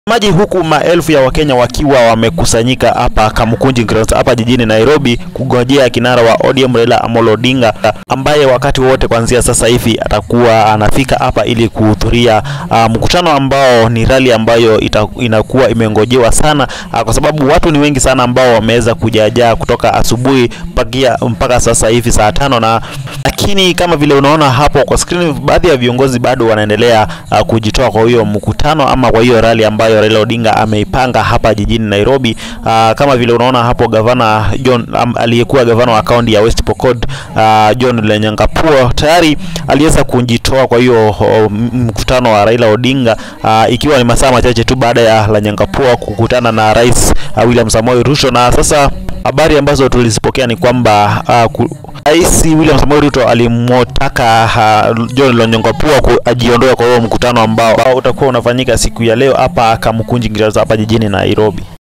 maji huku maelfu ya Wakenya wakiwa wamekusanyika hapa Kamukunji Grounds hapa jijini Nairobi kungojea kinara wa ODM Raila Amolo Odinga ambaye wakati wote kuanzia sasa hivi atakuwa anafika hapa ili kuhudhuria uh, mkutano ambao ni rali ambayo ita, inakuwa imengojewa sana uh, kwa sababu watu ni wengi sana ambao wameweza kujajaa kutoka asubuhi mpakia mpaka sasa hivi saa tano na lakini kama vile unaona hapo kwa screen, baadhi ya viongozi bado wanaendelea uh, kujitoa kwa hiyo mkutano ama kwa hiyo rali ambayo Raila Odinga ameipanga hapa jijini Nairobi. Uh, kama vile unaona hapo gavana John um, aliyekuwa gavana wa kaunti ya West Pokot uh, John Lenyangapuo tayari aliweza kujitoa kwa hiyo uh, mkutano wa Raila Odinga uh, ikiwa ni masaa machache tu baada ya Lenyangapuo kukutana na Rais uh, William Samoei Ruto na sasa habari ambazo tulizipokea ni kwamba uh, Rais William Samoei Ruto alimwotaka uh, John Lonyangapuo ajiondoe kwa huo mkutano ambao utakuwa unafanyika siku ya leo hapa Kamukunji Grounds hapa jijini Nairobi.